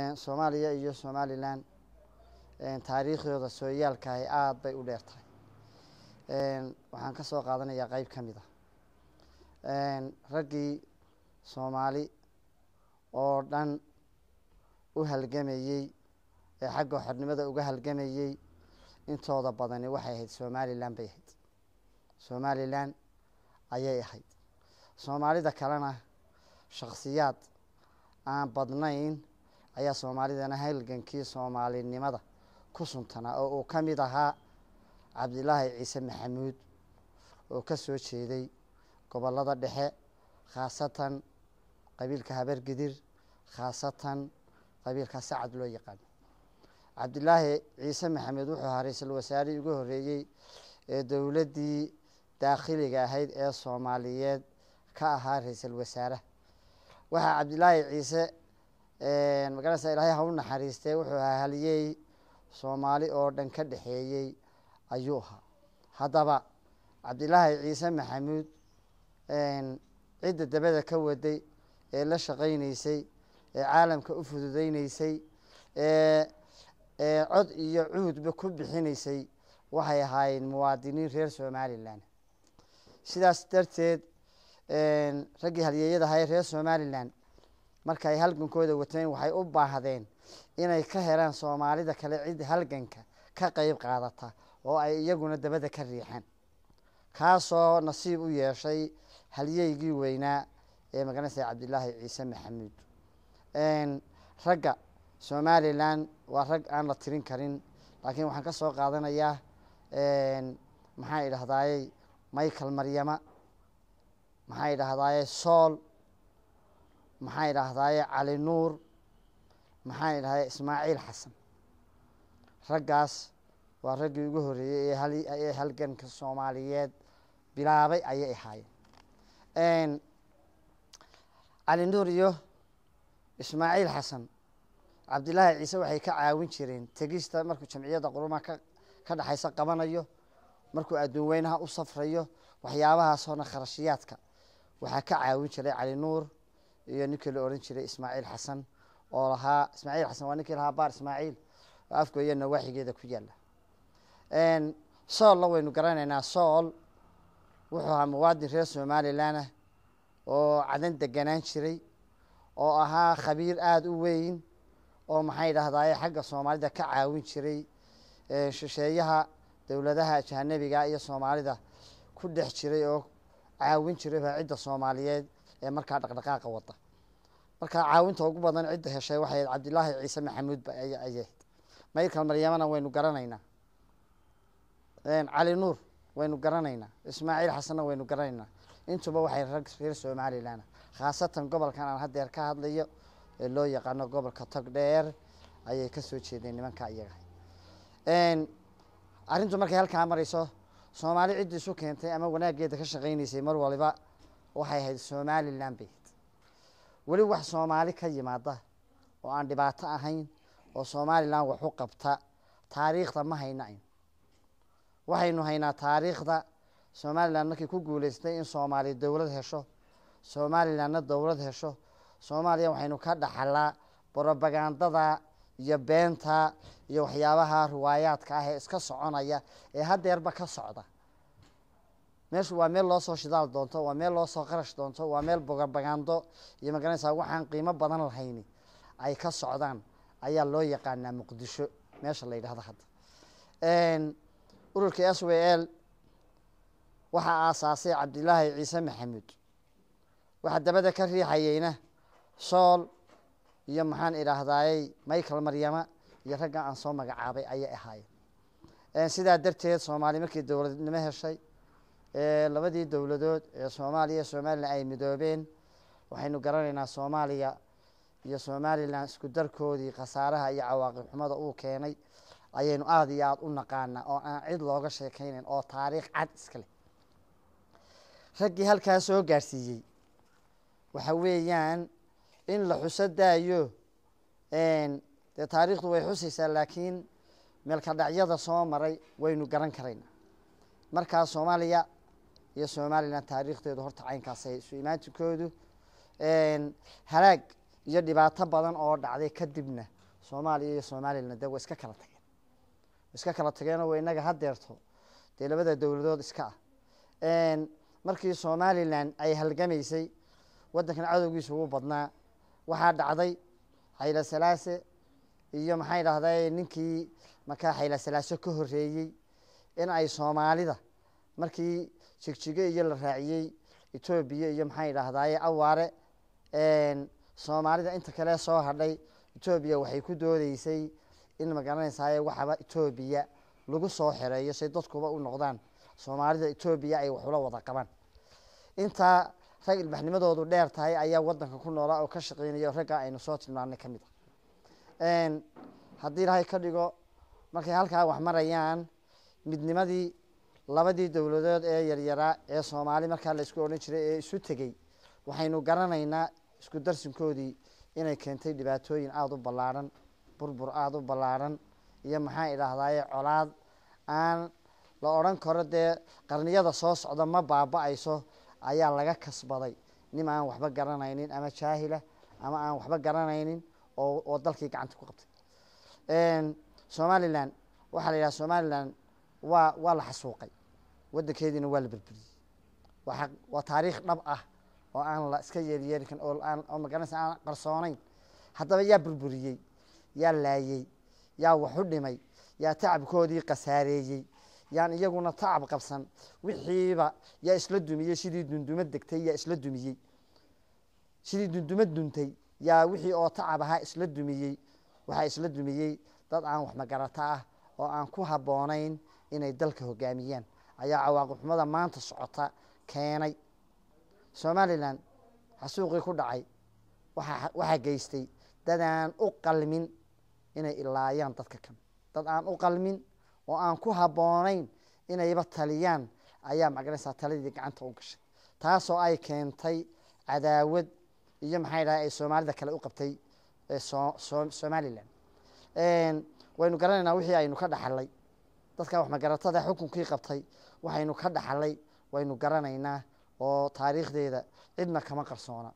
soomaaliya iyo somalilan taariikhdooda sooyaalkahay aada bay u dheer tahay waxaan ka soo qaadanayaa qeyb ka mid ah raggii soomaali oo dhan u halgamayey ee xagga xornimada uga halgamayey intooda badani waxay ahayd somalilan bay ahayd somalilan ayay ahayd soomaalida kalena shaksiyaad aan badnayn ayaa soomaalidana halgankii soomaalinimada ku suntanaa oo uu ka mid ahaa cabdilaahi ciise maxamuud oo ka soo jeeday gobollada dhexe khaasatan qabiilka habargidir khaasatan qabiilka sacad loo yaqaano cabdilaahi ciise maxamed wuxuu ahaa ra-iisul wasaarihii ugu horreeyey ee dowladdii daakhiliga ahayd ee soomaaliyeed ka ahaa ra-iisul wasaaraha waxaa cabdilaahi ciise magaranaysa ilaahay ha u naxariistee wuxuu ahaa haliyey soomaali oo dhan ka dhexeeyey ayuu ahaa haddaba cabdilaahi ciise maxamuud cidda dabada ka waday ee la shaqaynaysay ee caalamka u fududeyneysay ee ee cod iyo cuudba ku bixinaysay waxay ahaayeen muwaadiniin reer somalilan sidaas darteed raggii halyeeyada ahaa ee reer somalilan marka ay halgankooda wateen waxay u baahdeen inay ka helaan soomaalida kale cid halganka ka qeyb qaadata oo ay iyaguna dabada ka riixaan kaasoo nasiib u yeeshay halyeygii weynaa ee magaranaysa cabdilaahi ciise maxamuud ragga somalilan waa rag aan la tirin karin laakiin waxaan ka soo qaadanayaa maxaa idhahdaayey michael maryama maxaa idhahdaaye sool maxaa idhaahdaaye cali nuur maxaa idhahdaye ismaaciil xasan raggaas waa raggii ugu horreeyey ee halganka soomaaliyeed bilaabay ayay ahaayeen cali nuur iyo ismaaciil xasan cabdilaahi ciise waxay ka caawin jireen tegista markuu jamciyadda qurumaha ka ka dhexaysa qabanayo markuu adduun weynaha u safrayo waxyaabahaasoo kharashiyaadka waxaa ka caawin jiray cali nuur iyo ninkii la odhan jiray ismaaciil xasan oo lahaa ismaaciil xasan waa ninkii lahaa baar ismaaciil oo afgooya nawaaxigeeda ku yaalla soolna waynu garanaynaa sool wuxuu ahaa muwaadin reer somalilan ah oo cadan deganaan jiray oo ahaa khabiir aada u weyn oo maxay idhahdaye xagga soomaalida ka caawin jiray shisheeyaha dowladaha ajanabiga iyo soomaalida ku dhex jiray oo caawin jiray baa cidda soomaaliyeed ee markaa dhaqdhaqaaqa wada markaa caawinta ugu badan cidda heshay waxay cabdilaahi ciise maxamuud ayay ahayd mayrkal maryamana waynu garanaynaa cali nuur waynu garanaynaa ismaaciil xasanna waynu garanaynaa intuba waxay rag reer somalilan khaasatan gobolkan aan haddeer ka hadlayo ee loo yaqaano gobolka tog dheer ayay ka soo jeedeen nimanka iyaga arrintu markay halkaa marayso soomaali ciddii isu keentay ama wanaaggeeda ka shaqaynaysay mar waliba waxay ahayd somalilan bay ahayd weli wax soomaali ka yimaada oo aan dhibaato ahayn oo somalilan wax u qabta taariikhda ma hayna aynu waxaynu haynaa taariikhda somalilan markay ku guuleystay in soomaaliya dowlad hesho somalilanna dowlad hesho soomaaliya waxaynu ka dhaxalaa brobagandada iyo beenta iyo waxyaabaha riwaayaadka ah ee iska soconaya ee haddeerba ka socda meeshu waa meel loo soo shidaal doonto waa meel loo soo qarash doonto waa meel brobagando iyo magaranaysaa waxaan qiimo badan lahayni ay ka socdaan ayaa loo yaqaanaa muqdisho meesha la yidhahdo hadda ururka s w l waxaa aasaasay cabdilaahi ciise maxamuud waxaa dabada ka riixayeyna sool iyo maxaan idhaahdayey michael maryama iyo ragga aan soo magacaabay ayay ahaayeen sidaa darteed soomaali markii dowladnimo heshay labadii dowladood ee soomaaliya iyo somalilan ay midoobeen waxaynu garanaynaa soomaaliya iyo somalilan isku darkoodii khasaaraha iyo cawaaqib xumada uu keenay ayaynu aada iyo aada u naqaanaa oo aan cid looga sheekaynayn oo taariikh cad iska leh raggii halkaa soo gaarsiiyey waxa weeyaan in la xuso daayo dee taariikhdu way xusaysaa laakiin meelka dhacyada soo maray waynu garan karaynaa markaa soomaaliya iyo somalilan taariikhdeedu horta caynkaasay isu imaantikoodu halaag iyo dhibaato badan oo dhacday kadibna soomaaliya iyo somalilan dee way iska kala tageen way iska kala tageenoo wa inaga hadeerto dee labada dowladood iska ah markii somalilan ay halgamaysay waddankan cadowgiisa ugu badnaa waxaa dhacday xayla salaase iyo maxay dhahday ninkii markaa xayla salaaso ka horeeyey in ay soomaalida markii jigjige iyo la raaciyey etoobiya iyo maxay dhahdaye awaare soomaalida inta kale soo hadhay etoobiya waxay ku doodeysay in magaranaysaay waxaba etoobiya lagu soo xereeyo say dadkuba u noqdaan soomaalida etoobiya ay waxula wada qabaan intaa rag ilbaxnimadoodu dheer tahay ayaa wadanka ku noolaa oo ka shaqeynaya ragga aynu soo tilmaanay ka mid a haddii ilaahay ka dhigo markay halkaa wax marayaan midnimadii labadii dowladood ee yaryaraa ee soomaali markaa la isku odhan jiray ee isu tegey waxaynu garanaynaa isku darsinkoodii inay keentay dhibaatooyin aada u ballaarhan burbur aada u ballaarhan iyo maxaa idhaahdaye colaad aan la odhan karo dee qarniyada soo socda ma baaba-ayso ayaa laga kasbaday nin aan waxba garanaynin ama jaahila ama aan waxba garanaynin oo oo dalkii gacanta ku qabtay somalilan waxaa la yidhaha somalilan waa waa la xasuuqay waddankeediina waa la berberiyey waa waa taariikh dhab ah oo aan la iska yeeryeeri karin oo aan oo magaranaysa aan qarsoonayn haddaba yaa burburiyey yaa laayey yaa waxu dhimay yaa tacabkoodii khasaareeyey yaan iyaguna tacab qabsan wixiiba yaa isla dumiyey sidii dunduma degtay yaa isla dumiyey sidii dunduma duntay yaa wixii oo tacab ahaa isla dumiyey waxaa isla dumiyey dad aan wax magarato ah oo aan ku habboonayn inay dalka hogaamiyaan ayaa cawaaqib xumada maanta socota keenay somalilan xasuuqii ku dhacay waa waxaa geystay dad aan u qalmin inay ilaayaan dadka kan dad aan u qalmin oo aan ku habboonayn inayba taliyaan ayaa magaranaysaa taladii gacanta u gashay taasoo ay keentay cadaawad iyo maxay dhahay ay soomaalida kale u qabtay somalilan waynu garanaynaa wixii aynu ka dhaxalay dadka wax magaratada xukunkii qabtay waxaynu ka dhaxalay waynu garanaynaa oo taariikhdeeda cidna kama qarsoona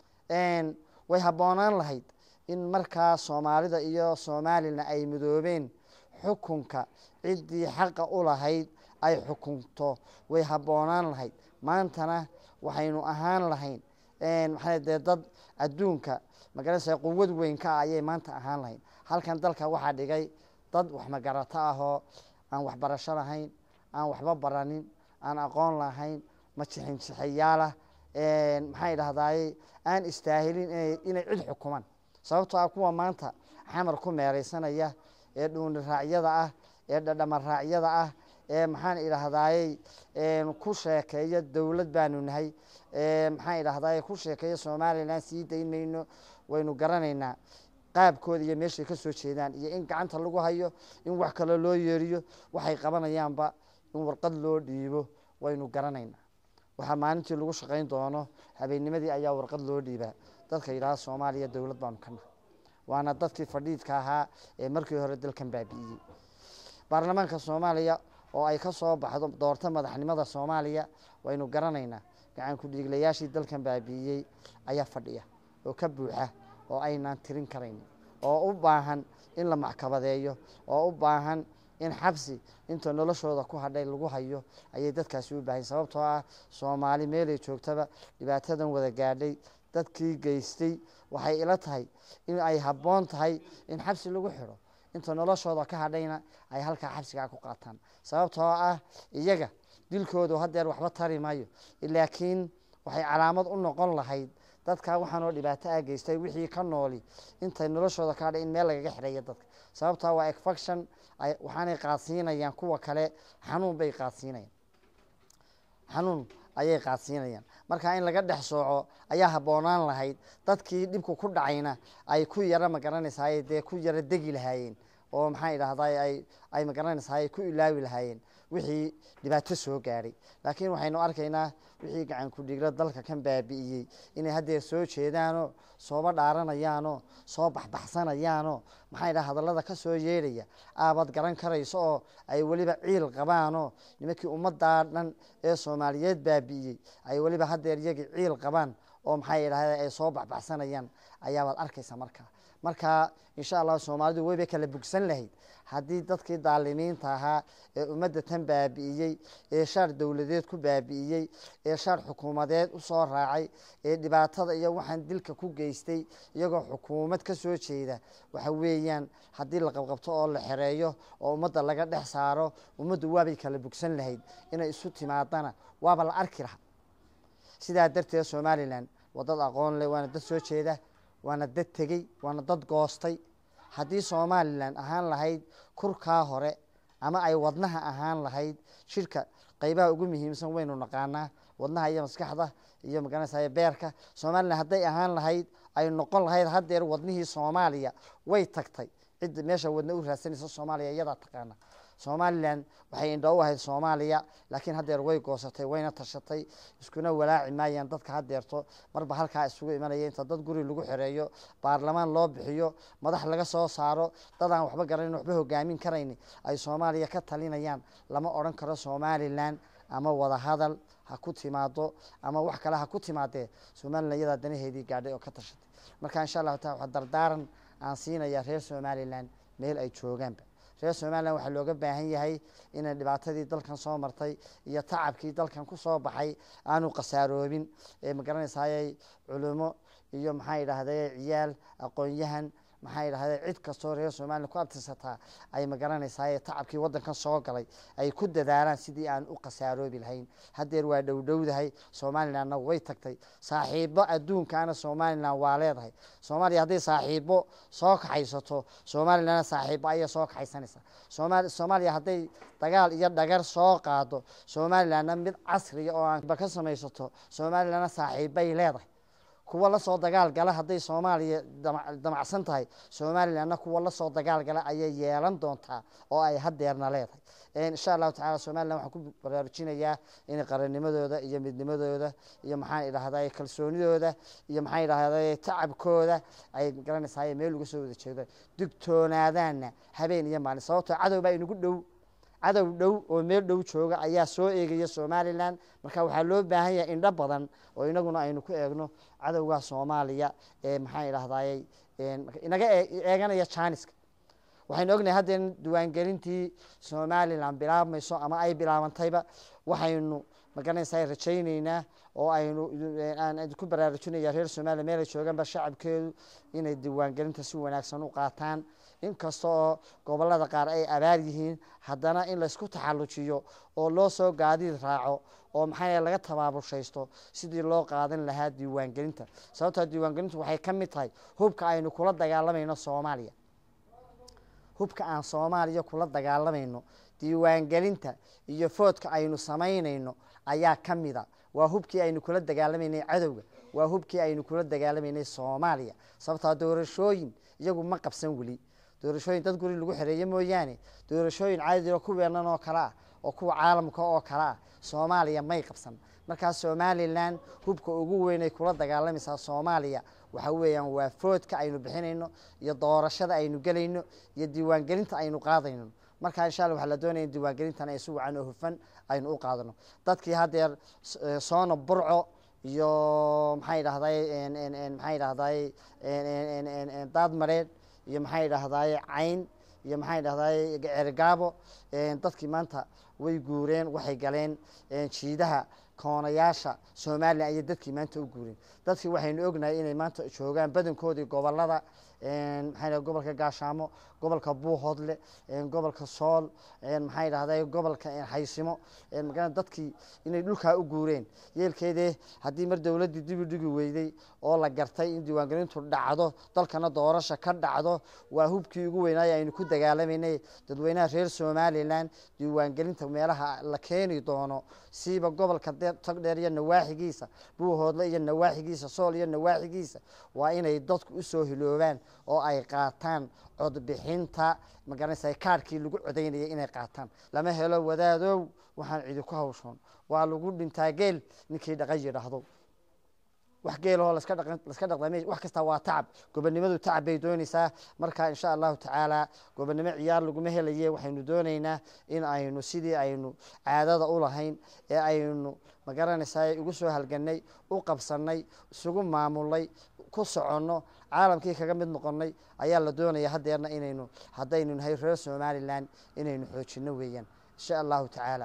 way habboonaan lahayd in markaa soomaalida iyo somalilan ay midoobeen xukunka ciddii xaqa u lahayd ay xukunto way habboonaan lahayd maantana waxaynu ahaan lahayn maxaa dee dad adduunka magaranaysa quwad weyn ka ah ayay maanta ahaan lahayn halkan dalka waxaa dhigay dad wax magarato ahoo aan waxbarasho lahayn aan waxba baranin aan aqoon lahayn majixinjixiyaalah maxay dhahdaye aan istaahilin inay cid xukumaan sababtoo ah kuwa maanta xamar ku meereysanaya ee dhuuni raacyada ah ee dhadhama raacyada ah ee maxaan idhaahdaye ku sheekeeya dowlad baanu nahay maxaan idhahdaye ku sheekeeya somalilan sii dayn mayno waynu garanaynaa qaabkooda iyo meeshay ka soo jeedaan iyo in gacanta lagu hayo in wax kale loo yeeriyo waxay qabanayaanba in warqad loo dhiibo waynu garanaynaa waxaa maalintii lagu shaqayn doono habeennimadii ayaa warqad loo dhiibaa dadka yidhaha soomaaliya dowlad baanu ka nahay waana dadkii fadhiidka ahaa ee markii hore dalkan baabi'iyey baarlamaanka soomaaliya oo ay ka soo baxdo doorta madaxnimada soomaaliya waynu garanaynaa gacan ku-dhiiglayaashii dalkan baabi'iyey ayaa fadhiya oo ka buuxa oo aynaan tirin karayn oo u baahan in la maxkabadeeyo oo u baahan in xabsi inta noloshooda ku hadhay lagu hayo ayay dadkaasi u baahan sababtoo ah soomaali meelay joogtaba dhibaatadan wada gaadhay dadkii geystay waxay ila tahay in ay habboon tahay in xabsi lagu xidho inta noloshooda ka hadhayna ay halkaa xabsigaa ku qaataan sababtoo ah iyaga dilkoodu hadeer waxba tari maayo laakiin waxay calaamad u noqon lahayd dadka waxaanoo dhibaato ah geystay wixii ka nooli intay noloshooda ka hadhay in meel lagaga xidhaya dadka sababtaa waa efaction waxaanay qaadsiinayaan kuwa kale xanuun bay qaadsiinayaan xanuun ayay qaadsiinayaan marka in laga dhex sooco ayaa habboonaan lahayd dadkii dhibku ku dhacayna ay ku yara magaranaysaay dee ku yara degi lahaayeen oo maxaa idhahday ay ay magaranaysaay ku ilaawi lahaayeen wixii dhibaato soo gaadhay laakiin waxaynu arkaynaa wixii gacan ku-dhigla dalka kan baabi'iyey inay haddeer soo jeedaanoo sooba dhaaranayaanoo soo baxbaxsanayaanoo maxaa idhaha hadallada ka soo yeedhaya aabad garan karayso oo ay weliba ciil qabaanoo nimankii ummaddaa dhan ee soomaaliyeed baabi'iyey ay weliba haddeer iyagii ciil qabaan oo maxay idhahda ay soo baxbaxsanayaan ayaabaad arkaysa markaa marka insha allah soomaalidu weyba kala bugsan lahayd haddii dadkii daalimiinta ahaa ee ummadda tan baabi'iyey ee shaar dowladeed ku baabi'iyey ee shaar xukuumadeed usoo raacay ee dhibaatada iyo waxaan dilka ku geystay iyagoo xukuumad ka soo jeeda waxa weeyaan haddii la qabqabto oo la xereeyo oo ummadda laga dhex saaro ummaddu waabay kala bugsan lahayd inay isu timaadana waaba la arki lahaa sidaa darteed somalilan waa dad aqoon leh waana dad soo jeeda waana dad tegey waana dad goostay haddii somalilan ahaan lahayd kurkaa hore ama ay wadnaha ahaan lahayd shirka qeybaha ugu muhiimsan waynu naqaanaa wadnaha iyo maskaxda iyo magaranaysa beerka somalilan hadday ahaan lahayd ay noqon lahayd haddeer wadnihii soomaaliya way tagtay cidda meesha wadna u raadsanaysa soomaaliya iyadaa taqaana somalilan waxay indho u ahayd soomaaliya laakiin haddeer way goosatay wayna tashatay iskuna walaaci maayaan dadka haddeerto marba halkaa isugu imanaya inta dad guri lagu xereeyo baarlamaan loo bixiyo madax laga soo saaro dad aan waxba garanin waxba hogaamin karayni ay soomaaliya ka talinayaan lama odhan karo somalilan ama wada hadal ha ku timaado ama wax kale ha ku timaadee somalilan iyadaa danaheedii gaadhay oo ka tashatay marka insha allahu taala waxaa dardaaran aan siinayaa reer somalilan meel ay joogaanba reer somalilan waxaa looga baahan yahay inay dhibaatadii dalkan soo martay iyo tacabkii dalkan ku soo baxay aanu khasaaroobin ee magaranaysaayay culimo iyo maxaa idhahday ciyaal aqoon-yahan maxaa idhahday cid kastoo reer somalilan ku abtirsataa ay magaranaysaay tacabkii waddankan soo galay ay ku dadaalaan sidii aan u khasaaroobi lahayn haddeer waa dhowdhowdahay somalilanna way tagtay saaxiibo adduunkaana somalilan waa leedahay soomaaliya hadday saaxiibo soo kaxaysato somalilanna saaxiibo ayay soo kaxaysanaysaa sooma soomaaliya hadday dagaal iyo dhagar soo qaado somalilanna mid casriga oo aanba ka samaysato somalilanna saaxiibbay leedahay kuwa lasoo dagaal gala hadday soomaaliya damacsan tahay somalilanna kuwa lasoo dagaal gala ayay yeelan doontaa oo ay hadeerna leedahay insha allahu tacala somalilan waxaan ku baraarujinayaa in qarannimadooda iyo midnimadooda iyo maxaan idhahday kalsoonidooda iyo maxaan idhahday tacabkooda ay garanaysaay meel uga soo wada jeedo digtoonaadaanna habeen iyo maalin sababtoo cadow baa inagu dhow cadow dhow oo meel dhow jooga ayaa soo eegaya somalilan marka waxaa loo baahan yahay indho badan oo inaguna aynu ku eegno cadowga soomaaliya ee maxaan idhahday inaga eeganaya janiska waxaynu ognahay haddeen diiwaangelintii somalilan bilaabmayso ama ay bilaabantayba waxaynu magaranaysaa rajayneynaa oo aynu aan ku baraarujinaya reer somaliya meel ay joogaanba shacabkeedu inay diiwaangelinta si wanaagsan u qaataan inkasta oo gobolada qaar ay abaar yihiin haddana in laysku taxallujiyo oo loo soo gaadiid raaco oo maxaa laga tabaabushaysto sidii loo qaadan lahaa diiwaangelinta sababtaa diiwaangelintu waxay ka mid tahay hubka aynu kula dagaalamayno soomaaliya hubka aan soomaaliya kula dagaalamayno diiwaangelinta iyo foodka aynu samaynayno ayaa ka mida waa hubkii aynu kula dagaalamaynay cadowga waa hubkii aynu kula dagaalamaynay soomaaliya sababtaa doorashooyin iyagu ma qabsan weli doorashooyin dad guri lagu xereeye mooyaane doorashooyin caadiro kuweenan oo kale ah oo kuwa caalamka oo kale ah soomaaliya may qabsan markaa somalilan hubka ugu weynay kula dagaalamaysaa soomaaliya waxa weeyaan waa foodka aynu bixinayno iyo doorashada aynu gelayno iyo diiwaangelinta aynu qaadayno markaa insha alla waxaa la doonaya in diiwaangelintan ay si wacan oo hufan aynu u qaadano dadkii haddeer soona burco iyo maxaa idhahday maxaa idhahday daad mareed iyo maxaa idhahday cayn iyo maxaa idhahday cergaabo dadkii maanta way guureen waxay galeen jiidaha koonayaasha somalilan ayay dadkii maanta u guureen dadkii waxaynu ognahay inay maanta joogaan badankoodii gobolada maxaa gobolka gaashaamo gobolka buuhoodle gobolka sool maxaa idhahday gobolka haysimo dadkii inay dhulkaa u guureen yeelkeedee haddii mar dowladdii dibi dhigi weyday oo la gartay in diiwaangelintu dhacdo dalkana doorasha ka dhacdo waa hubkii ugu weynaay aynu ku dagaalamaynay dadweynaha reer somalilan diiwaangelinta meelaha la keeni doono siiba gobolka togdheer iyo nawaaxigiisa buuhoodle iyo nawaaxigiisa sool iyo nawaaxigiisa waa inay dadku usoo hiloobaan oo ay qaataan codbixinta magaranaysa kaarkii lagu codaynayay inay qaataan lama helo wadaadow waxaan cidi ku hawshoon waa lagu dhintaa geel ninkii dhaqa yidhaahdo wax geelahoo laska dhaqan laska dhaqdamay wax kasta waa tacab gobonnimadu tacab bay doonaysaa marka insha allahu tacaala gobonnimo ciyaar laguma helaye waxaynu doonaynaa in aynu sidii aynu caadada u lahayn ee aynu magaranaysaa ugu soo halganay u qabsanay isugu maamulnay ku soconno caalamkii kaga mid noqonnay ayaa la doonaya haddeerna inaynu haddaynu nahay reer somalilan inaynu xoojino weeyaan insha allahu tacaala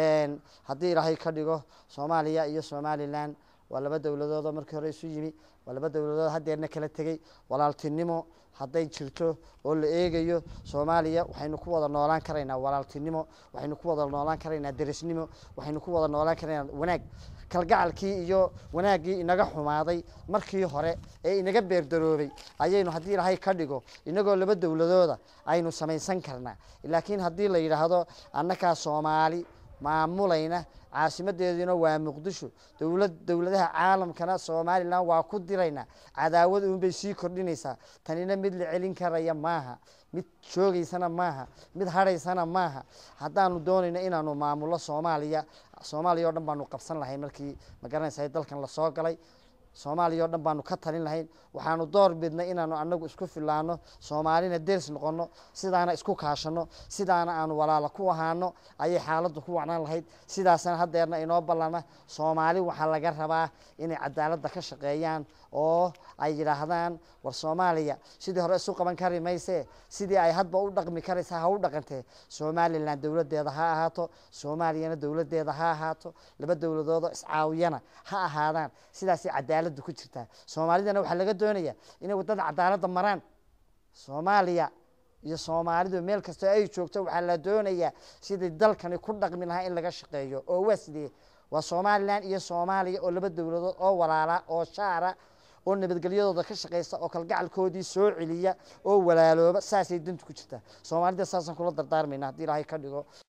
haddii ilaahay ka dhigo soomaaliya iyo somalilan waa laba dowladoodoo markii hore isu yimi waa laba dowladood haddeerna kala tegey walaaltinimo hadday jirto oo la eegayo soomaaliya waxaynu ku wada noolaan karaynaa walaaltinimo waxaynu ku wada noolaan karaynaa derisnimo waxaynu ku wada noolaan karaynaa wanaag kalgacalkii iyo wanaaggii inaga xumaaday markii hore ee inaga beerdaroobay ayaynu haddii ilaahay ka dhigo inagoo laba dowladooda aynu samaysan karnaa laakiin haddii la yidhaahdo annakaa soomaali maamulayna caasimadeeduna waa muqdisho dowlad dowladaha caalamkana somalilan waa ku diraynaa cadaawad uunbay sii kordhinaysaa tanina mid la celin karaya maaha mid joogaysana maaha mid hadhaysana maaha haddaanu doonayno inaanu maamullo soomaaliya soomaaliya o dhan baanu qabsan lahayn markii magaranaysa dalkan lasoo galay soomaaliya o dhan baanu ka talin lahayn waxaanu door bidnay inaanu anagu isku filaano soomaalina ders noqono sidaana isku kaashano sidaana aanu walaalo ku ahaano ayay xaaladdu ku wacnaan lahayd sidaasna haddeerna inoo ballama soomaali waxaa laga rabaa inay cadaaladda ka shaqeeyaan oo ay yidhaahdaan war soomaaliya sidii hore isu qaban kari mayse sidii ay hadba u dhaqmi karaysa ha u dhaqantee somalilan dowladdeeda ha ahaato soomaaliyana dowladdeeda ha ahaato laba dowladoodoo iscaawiyana ha ahaadaan sidaasay cadaaladdu ku jirtaa soomaalidana waxaa laga doonaya inay waddada cadaaladda maraan soomaaliya iyo soomaalidu meel kastoo ay joogto waxaa la doonayaa sidii dalkani ku dhaqmi lahaa in laga shaqeeyo oo waa sidee waa somalilan iyo soomaaliya oo laba dowladood oo walaala oo shaara oo nabadgelyadooda ka shaqeysa oo kalgacalkoodii soo celiya oo walaalooba saasay dantu ku jirtaa soomaalida saasaan kula dardaarmayna haddii ilaahay ka dhigo